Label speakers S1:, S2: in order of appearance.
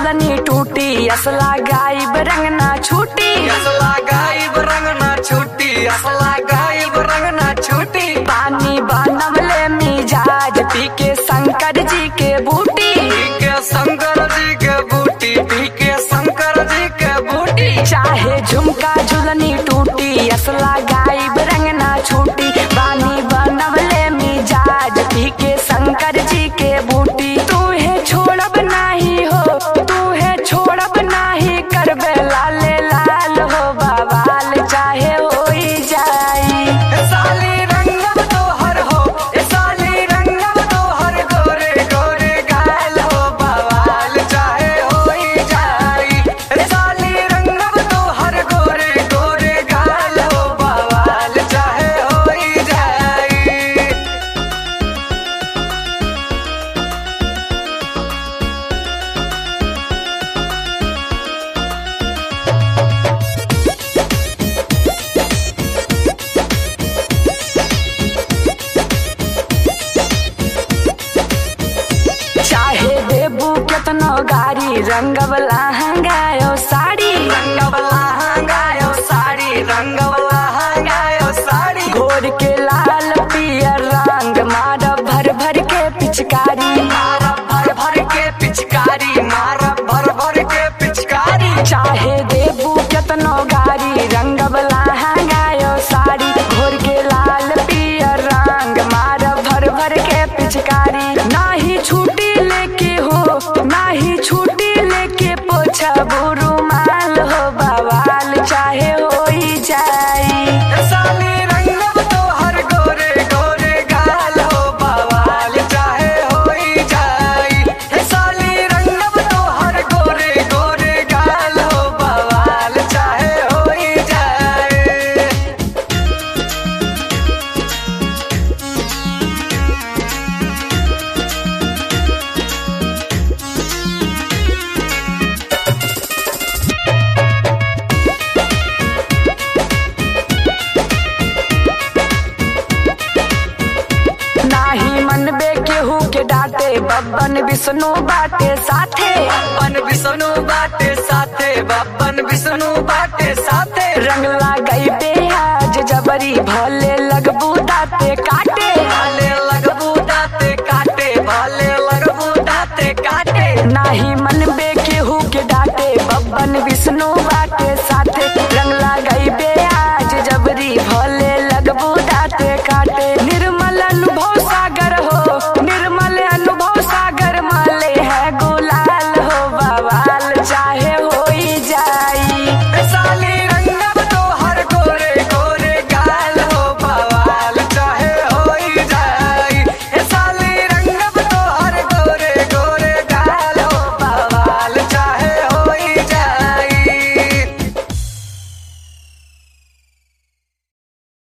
S1: झुलनी टूटी असला गायब रंग ना छूटी
S2: असला गायब रंग ना छूटी असला गायब रंग ना छूटी
S1: पानी बनवले मिजाज पी के शंकर जी के बूटी
S2: पी के शंकर जी के बूटी पी के शंकर जी के बूटी
S1: चाहे झुमका झुलनी टूटी असला गायब रंग ना छूटी पानी बनवले मिजाज पी के शंकर जी के बूटी तू है छोड़ब नाही हो तू है छोड़ब नाही करबे लाले लाल हो बवाल चाहे होई जाई
S2: ए साली रंगब तोहर हो ए साली रंगब तोहर गोरे गोरे गाल हो बवाल चाहे होई जाई ए साली रंगब तोहर गोरे गोरे गाल हो बवाल चाहे होई जाई
S1: चाहे देबू केतनो गाड़ी रंगवला हंगायो साड़ी
S2: रंगवला हंगायो साड़ी रंगवला हंगायो साड़ी
S1: घोर के लाल पियर रंग मार भर भर के पिचकारी
S2: मारा भर भर के पिचकारी मारा भर भर के पिचकारी
S1: चाहे देबू केतनो गाड़ी रंगवला हंगायो साड़ी घोर के लाल पियर रंग मार भर भर के पिचकारी नाही छूटी लेके हो नाही छूटी लेके पोछा रुमाल हो बवाल चाहे होई जाई
S2: ए साली रंगब तोहर गोरे गोरे गाल हो बवाल चाहे होई जाई ए साली रंगब तोहर गोरे गोरे गाल हो बवाल चाहे होई जाई
S1: नाही मनबे केहू के डांटे बब्बन विष्णु बाटे साथे
S2: बप्पन विष्णु बाटे साथे बप्पन विष्णु बाटे साथे
S1: रंग लगाई